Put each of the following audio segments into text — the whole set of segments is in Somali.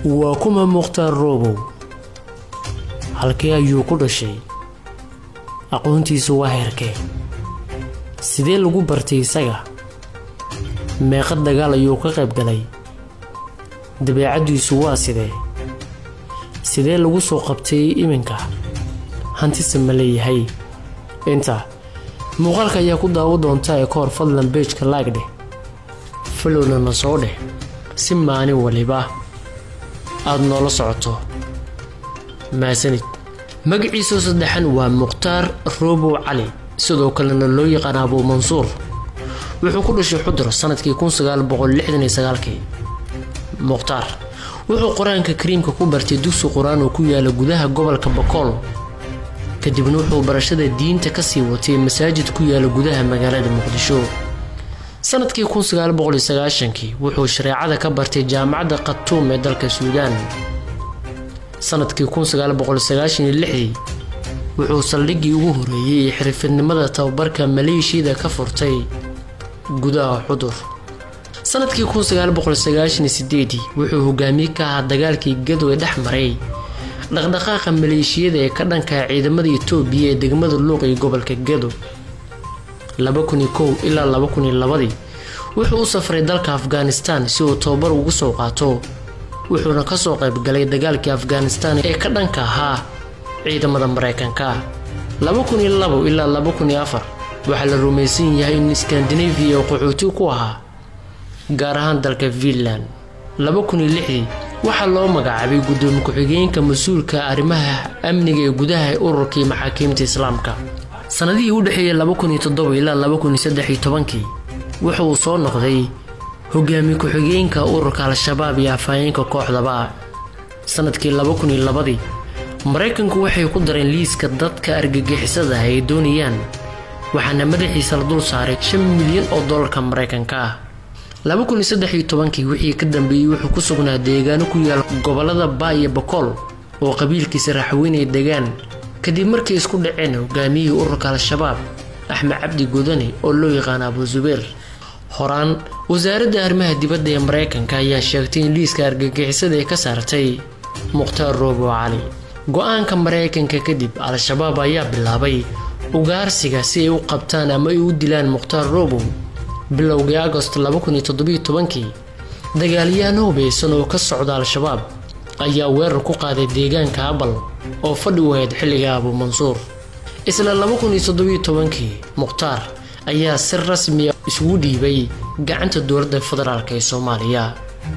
waa kuma mukhtaar roobow halkee ayuu ku dhashay aqoontiisu waa heerkee sidee lagu bartay isaga meeqa dagaal ayuu ka qayb galay dabeecaddiisu waa sidee sidee lagu soo qabtay iminka hantise ma leeyahay inta muuqaalka ayaa ku daawo doonta ee ka hor fadlan beejka laag dheh falowna na soo dheh si maalin waliba aada noola socoto maasanid magaciisoo saddexan waa mukhtaar roobow cali sidoo kalena loo yaqaan abuu mansuur wuxuu ku dhashay xudur sanadkii kii mukhtaar wuxuu qur-aanka kariimka ku bartay dugsi qur-aan oo ku yaala gudaha gobolka bakool kadibna wuxuu barashada diinta kasii watay masaajid ku yaala gudaha magaalada muqdisho sanadkii kii wuxuu shareecada ka bartay jaamacadda khatuum ee dalka suudaan sanadkii wuxuu saldhiggii ugu horeeyey ee xirfidnimada tababarka maleeshiyada ka furtay gudaha xudur sanadkii wuxuu hogaamiye ka ahaa dagaalkii gadowe dhex maray dhaqdhaqaaqa maleeshiyada ee ka dhanka ciidamada itoobiya ee degmada luuq iyo gobolka gado ilaa wuxuu u safray dalka afghanistan si uu tababar ugu soo qaato wuxuuna kasoo qaybgalay dagaalkii afghanistan ee ka dhanka ahaa ciidamada mareykanka ilaa waxaa la rumaysan yahay in skandinafiya oo qaxooti ku ahaa gaar ahaan dalka fiinland waxaa loo magacaabay gudoomiye ku-xigeenka mas-uulka arrimaha amniga ee gudaha ee ururkii maxaakiimta islaamka sanadihii u dhexeeyay ilaa wuxuu soo noqday hogaamiye ku-xigeenka ururka al-shabaab iyo afhayeenka kooxdaba sanadkii maraykanku waxay ku dareen liiska dadka argagixisada ay doonayaan waxaana madaxiisa la dul saaray shan milyan oo dollarka maraykanka ah wixii ka dambeeyey wuxuu ku sugnaa deegaano ku yaala gobolada baa iyo bakool oo qabiilkiisa raaxweynay degaan kadib markay isku dhaceen hogaamiyihii ururka al-shabaab axmed cabdi godane oo loo yaqaana abu zubeer horaan wasaaradda arrimaha dibadda ee maraykanka ayaa sheegtay in liiska argagixisada ay ka saartay mukhtaar roobo cali go-aanka maraykanka kadib al-shabaab ayaa bilaabay ugaarsiga si ay u qabtaan ama ay u dilaan mukhtaar roobow bilowgii agost dagaalyahan hubeysan oo ka socda al-shabaab ayaa weerar ku qaaday deegaanka abal oo fadhi u ahayd xilliga abuu mansuur isla mukhtaar ayaa si rasmiya isugu dhiibay gacanta dowladda federaalk ee soomaaliya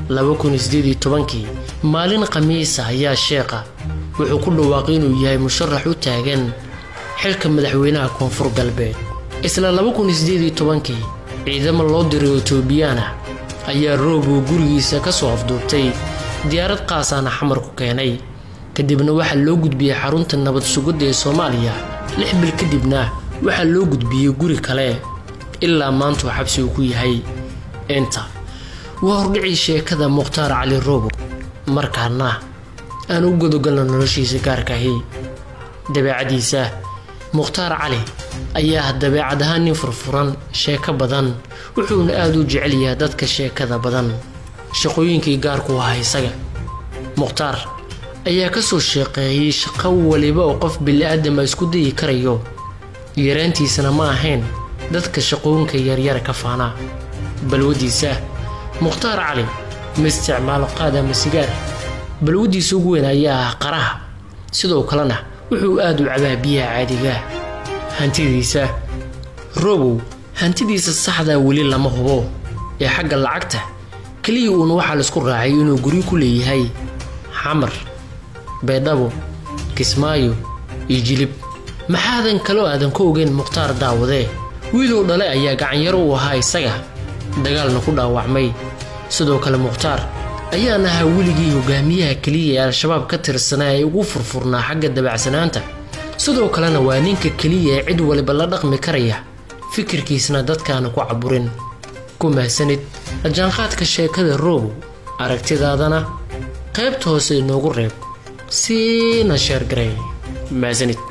maalin khamiisa ayaa sheekha wuxuu ku dhawaaqay inuu yahay musharax u taagan xilka madaxweynaha koonfur galbeed isla ciidamo loo diray etoobiyaan ah ayaa roobow gurigiisa kasoo afduubtay diyaarad qaasaana xamar ku keenay kadibna waxaa loo gudbiyey xarunta nabad sugidda ee soomaaliya lix bil kadibna waxaa loo gudbiyey guri kale ilaa maantuu xabsi uu ku yahay inta waa hordhicii sheekada mukhtaar cali roobow markaana aan u godogalno noloshiisa gaarkaahi dabeecadiisa mukhtaar cali ayaa dabeecad ahaan nin furfuran sheeko badan wuxuuna aada u jecel yahay dadka sheekada badan shaqooyinkii gaarku ahaa isaga mukhtaar ayaa kasoo sheeqeeyey shaqo waliba oo qof bili-aadama isku dayi karayo yaraantiisana ma ahayn dadka shaqooyinka yaryara ka faana balwadiisa mukhtaar cali ma isticmaalo qaad ama sigaar balwadiisa ugu weyn ayaa ah qaraha sidoo kalena wuxuu aada u cabaa biyaha caadigaa hantidiisa roobow hantidiisa saxdaa weli lama hubo ee xagga lacagta keliya uuna waxaa laisku raacay inuu guryo ku leeyahay xamar beedhabo kismaayo iyo jilib maxaadan kaloo aadan ka ogeyn mukhtaar daawadee wiiluu dhale ayaa gacanyaro u ahaa isaga dagaalna ku dhaawacmay sidoo kale mukhtaar ayaan ahaa weligii hogaamiyaha keliya ee al-shabaab ka tirsanaa ee ugu furfurnaa xagga dabacsanaanta sidoo kalena waa ninka keliya ee cid waliba la dhaqmi karaya fikirkiisna dadkaana ku caburin ku mahsanid rajaanqaadka sheekada roobow aragtidaadana qaybta hoose inoogu reeb siina sheergaray mahsanid